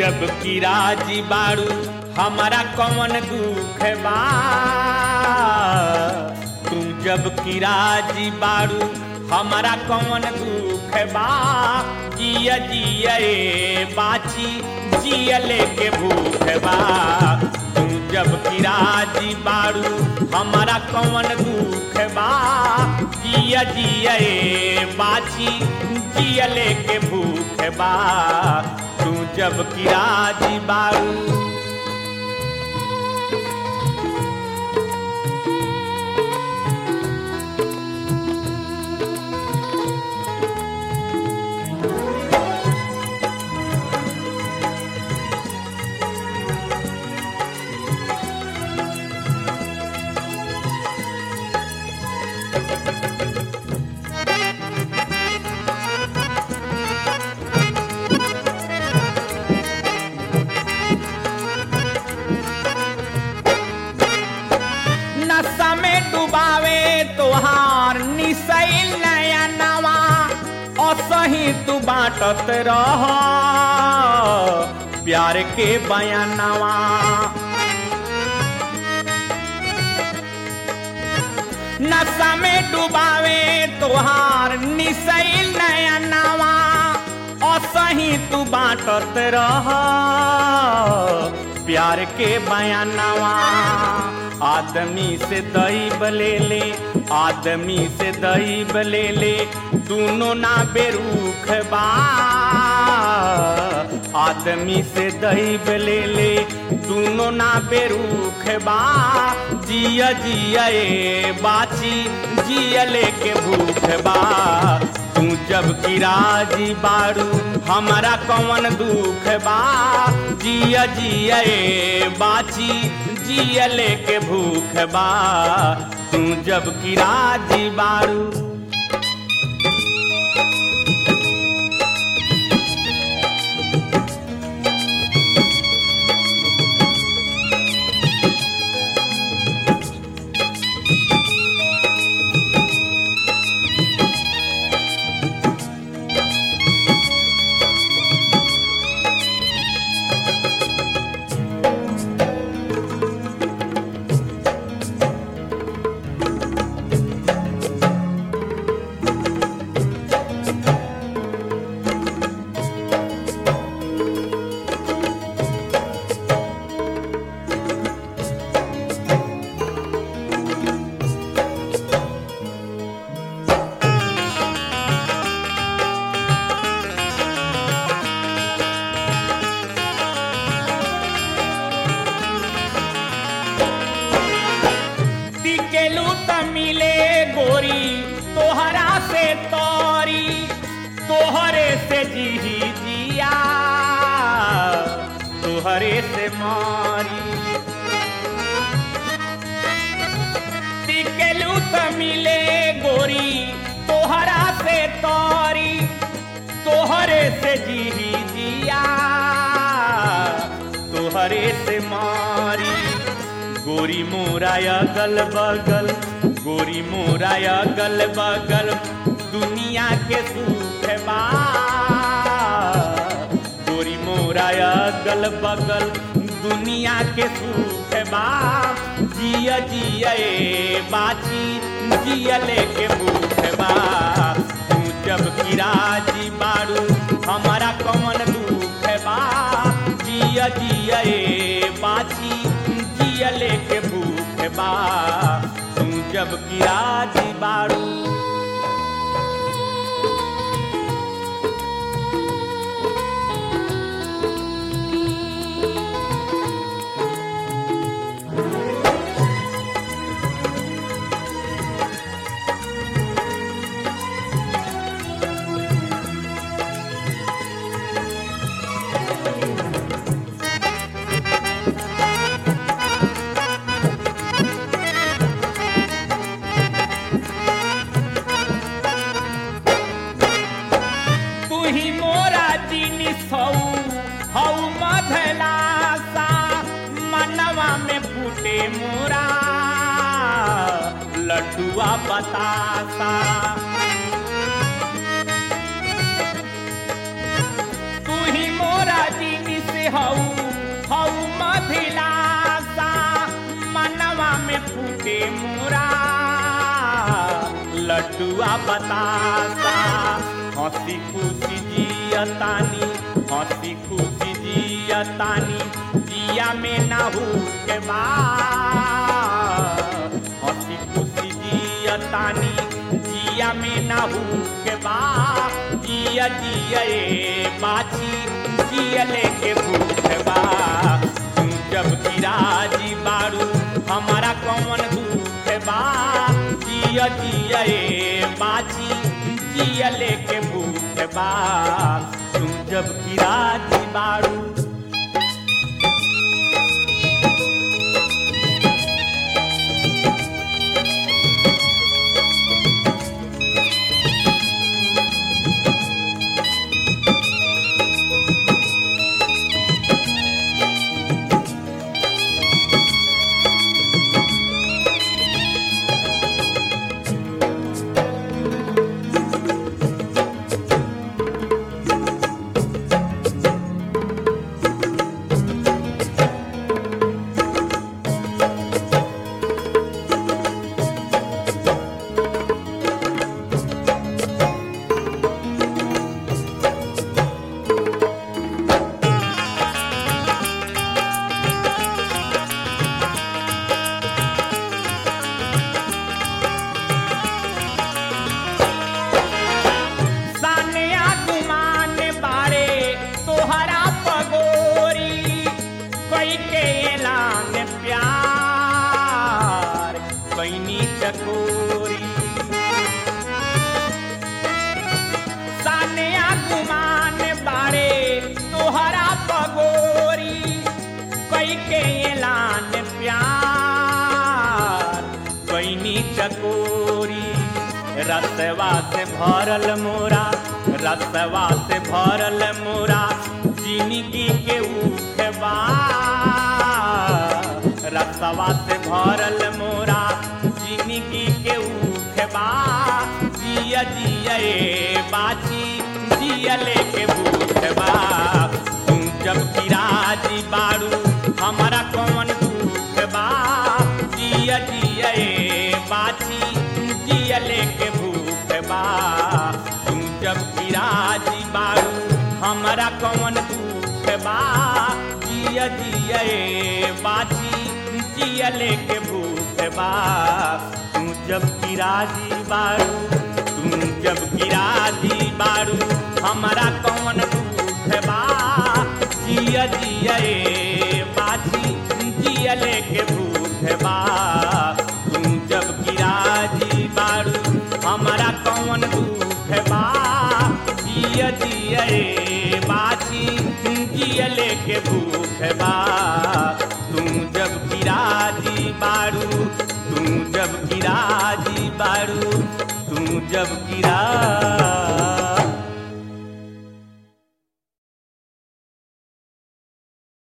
जब की राजी बारू हमारा कौन दुख बा तू जब की राजी बारू हमारा कौन दुख बा जिया जिया ए बाची जिया लेके भूख बा तू जब की राजी बारू हमारा कौन दुख बा जिया जिया ए बाची जिया लेके भूख बा तू जब की राजी बारू नशा में डुबावे तोहार निसैल नया नवा असही तू बाटत रह प्यार के बयानवा नशा में डुबावे तोहार निसैल नया नवा असही तू बाटत रह प्यार के बयानवा आदमी से दही बले ले आदमी से दही बले ले दोनों ना बेरूख बा आदमी से दही बले ले दोनों ना बेरूख बा जिया जिया ए बाची जिया लेके भूख बा तू जब की राजी बारू हमारा कौन दुख बा जिया जिया ए बाची जिया लेके भूख बा तू जब की राजी बारू टिकेलू त मिले गोरी तोहरा से तोरी तोहरे से जी जिया तोहरे से मारी टिकेलू त मिले गोरी तोहरा से तोरी तोहरे से जी जिया तोहरे से मारी गोरी मोराया गल बगल गोरी मोराया गल बगल दुनिया के सुख बा गोरी मोराया गल बगल दुनिया के सुख बा जिया जिया ए बाची जिया लेके भूख बा तू जब की राजी बारू हमारा कौन दुख बा जिया जिया ए बाची जिया लेके भूख बा तू जब की राजी बारू तू ही मोरा जिनिस हऊ हऊ मधलासा मनवा में फूटे मोरा लड्डुआ बतासा तू ही मोरा जिनिस हऊ अभिलाषा मनवा में फूटे मोरा लड्डुआ बतासा हंसी खुशी जियतानी हंसी खुशी जियतानी जिया में ना हो के बा हंसी खुशी जियतानी जिया में ना हो के बा जिया जिया ए बाची जिया लेके भूख बा तू जब गिराजी बारू हमारा कौन दुख बा जिया जिया ए बाची जिया लेके भूख बा तू जब गिराजी बारू सानिया गुमान बारे तोहरा पगोरी कोई के ऐलान प्यार कैनी चकोरी सानिया गुमान बारे तोहरा पगोरी कोई के ऐलान प्यार कैनी चकोरी रसवा से भरल मोरा रसवा से भरल मोरा जिंदगी के उखबा रसवा से भरल मोरा जिंदगी के उखबा जिया जिया ए बाची जिया लेके भूखबा तू जब गिराजी बारू हमारा कौन दुख बा जिया जिया ए बाची जिया लेके भूख बा तू जब गिराजी बारू हमारा कौन दुख बा जिया जिया ए बाची जिया लेके भूख बा तू जब गिराजी बारू तू जब गिराजी बारू हमारा कौन दुख बा जिया जिया ए बाची जिया लेके भूख बा तू जब गिराजी बारू हमारा कौन दुख बा जिया जिया ए बाची जिया लेके भूख बा तू जब गिराजी बारू तू जब गिराजी बारू तू जब गिरा